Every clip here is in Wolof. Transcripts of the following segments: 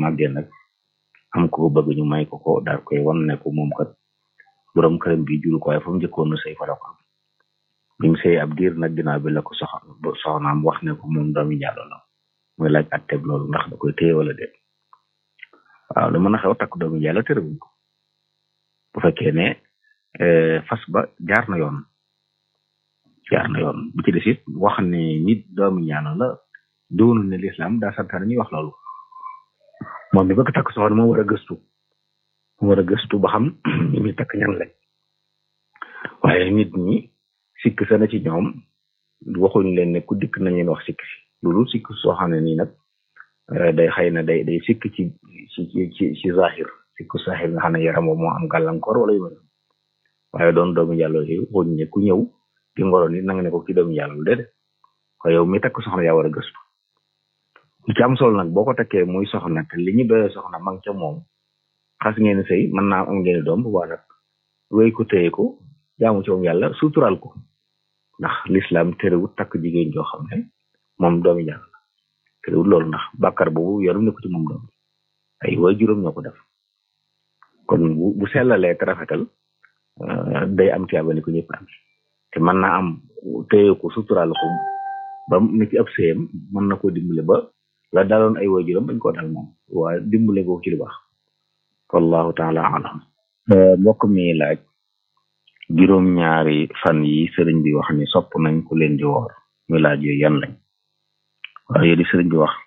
màggee nag am ko bëgg ñu may ko ko daal koy wan ne ko moom kat borom këram bi juru ko waaye fa mu njëkkoon na sëy fa la ko am bi mu sëy ab diir nag ginnaaw bi la ko sox soxnaam wax ne ko moom doomi jàllo la muy laaj atteb loolu ndax da koy téye wala déet waaw lu mën a xew takk doomi jàllo terewuñ ko bu fekkee ne fas ba jaar na yoon jaar na yoon bu ci des it wax ne nit doomi ñaano la doonul ne lislaam daa santaane ñuy wax loolu moom mi bëgg takk soxna moo war a gëstu moo war a gëstu ba xam ñi muy takk ñan lañ waaye nit ñi sikk sa na ci ñoom waxuñ leen ne ku dikk nañ leen wax sikk si loolu sikk soo xam ne nii nag day xëy na day day sikk ci ci ci ci zahir sikk zahir nga xam ne yaram moo am gàllankoor wala yu mel waaye doon doomu yàlla yi waxuñ ne ku ñëw di ngoro nit na nga ne ko ki doomu yàlla lu déedéet ko yow mi takk soxna yaa war a gëstu li ci am solo nag boo ko takkee muy soxna te li ñu doyee soxna mang ca moom xas ngeen sëy mën naa am ngeen doom bu baax nag wéy ko téye ko jaamu ci moom yàlla sutural ko ndax l'islam terewut takk jigéen joo xam ne moom doomi yàlla la terewut loolu ndax bàkkar boobu yoru ne ko ci moom doom ay way juróom ñoo ko def kon bu bu sellalee te rafetal day am tiyaaba ni ko ñëpp am te mën naa am téye ko sutural ko ba ni ci ab sëyam mën na koo dimbale ba la daloon ay way juróom bañ koo dal moom waaye dimbale ko ci lu baax wallahu taala alam mbokk mi laaj juróom ñaari fan yi sëriñ bi wax ni sopp nañ ku leen di woor muy laaj yooyu yan lañ waaye yooyu di sëriñ bi wax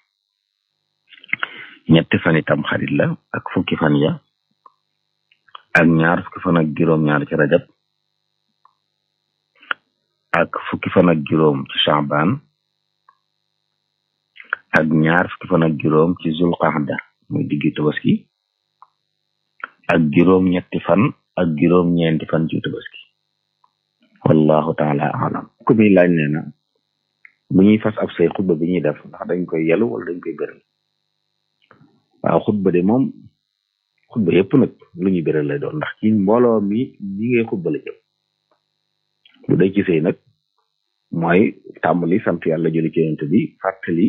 ñetti fan itam xarit la ak fukki fan ya ak ñaar fukki fan ak juróom ñaar ci rajab ak fukki fan ak juróom ci chaban ak ñaar fukki fan ak juróom ci zulqaada muy diggi tabaski ak juróom ñetti fan ak juróom ñeenti fan ci tabaski wallahu taala alam ku mi laaj nee na bu ñuy fas ab say xutba bi ñuy def ndax dañ koy yelu wala dañ koy bëral waaw xutba de moom xutba yëpp nag lu ñuy bëral lay doon ndax ci mbooloo mi ñi ngay xutba la jëm lu day ci sëy nag mooy tàmbali sant yàlla jëli ci yonent bi fàttali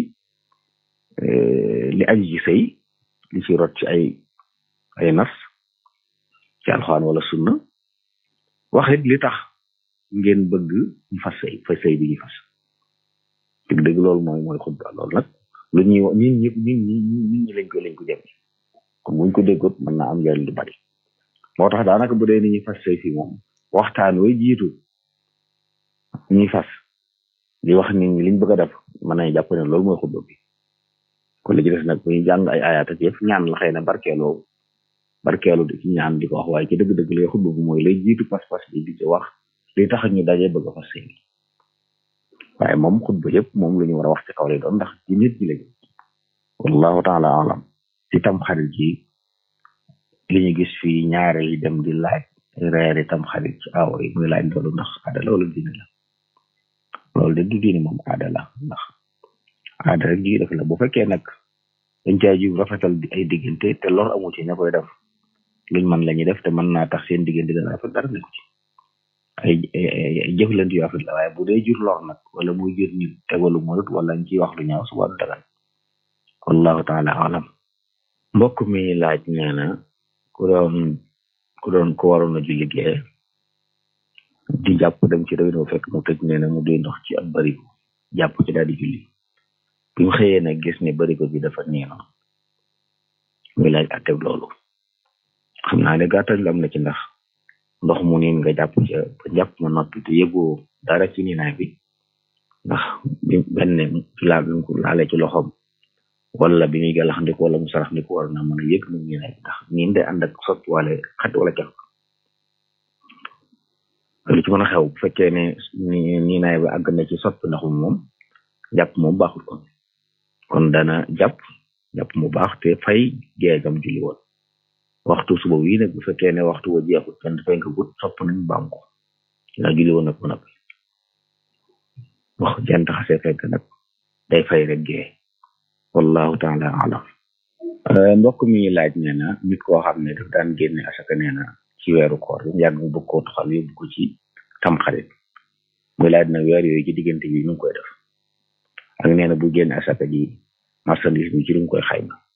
li aju ci sëy li ci rot ci ay ay nas ci alxuraan wala sunna waxit li tax ngeen bëgg ñu fas sëy fa sëy bi ñu fas dëgg dëgg loolu mooy mooy xutba loolu nag lu ñuy wax nit ñi nit ñi nit ñi lañ ko lañ ko jëm kon buñ ko déggoot mën naa am njariñ lu bari moo tax daanaka bu dee ni ñuy fas sëy fi moom waxtaan way jiitu ñuy fas di wax nit ñi liñ bëgg a def mën nañ jàpp ne loolu mooy xutba bi kon li ci des nag bu ñu jàng ay ayaat ak yëpp ñaan la xëy na barkeeloo barkeelu di ci ñaan di ko wax waaye ci dëgg-dëgg lay xutba bi mooy lay jiitu pas-pas bi di ci wax li tax ñu daje bëgg a fas sëy waaye moom xutba yëpp moom lu ñu war a wax ci kaw lay doon ndax ci nit ñi lañu wallahu taala alam ci tam xarit ji li ñu gis fii ñaare yi dem di laaj reeri tam xarit ci awo yi muy laaj loolu ndax aada loolu diine la loolu de du diine moom aada la ndax aada rek ji def la bu fekkee nag dañ caa ji rafetal ay diggante te lor amu ci ña koy def luñ mën la ñuy def te mën naa tax seen diggante dana rafet dara nekku ci ay jëflante yu rafet la waaye bu dee jur lor nag wala muy jur nit tegalu molut wala ñu ciy wax lu ñaaw suba du dagan wallahu taala alam mbokk mi laaj nee na ku doon ku doon ko waroon a julli gee di jàpp dem ci réew fekk mu tëj nee na mu doy ndox ci ab barigo jàpp ci daal di julli bi mu xëyee nag gis ne barigo bi dafa neena muy laaj atteb loolu xam naa ne gàttal am na ci ndax ndox mu niin nga jàpp ca ba jàpp ma noppi te yëgoo dara ci niinaay bi ndax bi benn laal bi ko laale ci loxoom wala bi muy gàllax ndiku wala mu sarax ndiku war na mën a yëg nu niinaay bi ndax niin day ànd ak soppi wala xat wala cax lu ci mën a xew bu fekkee ne niinaay bi àgg na ci soppi ndaxum moom jàpp moom baaxul kon kon dana jàpp jàpp mu baax te fay geegam julli woon waxtu suba wi nag bu fekkee ne waxtu wa jeexul kenn dafay nga gut sopp nañ baam ko nga julli woon nag mu nag wax jant xasee fekk nag day fay rek gee wallahu taala alam mbokk mi laaj nee na nit koo xam ne daf daan génne asaka nee na ci weeru koor bi yàgg mu bëgg koo toxal yóbbu ko ci tamxarit muy laaj na weer yooyu ci diggante bi nu ngi koy def ak nee na bu génne asaka ji marchandise bi ci lu koy xayma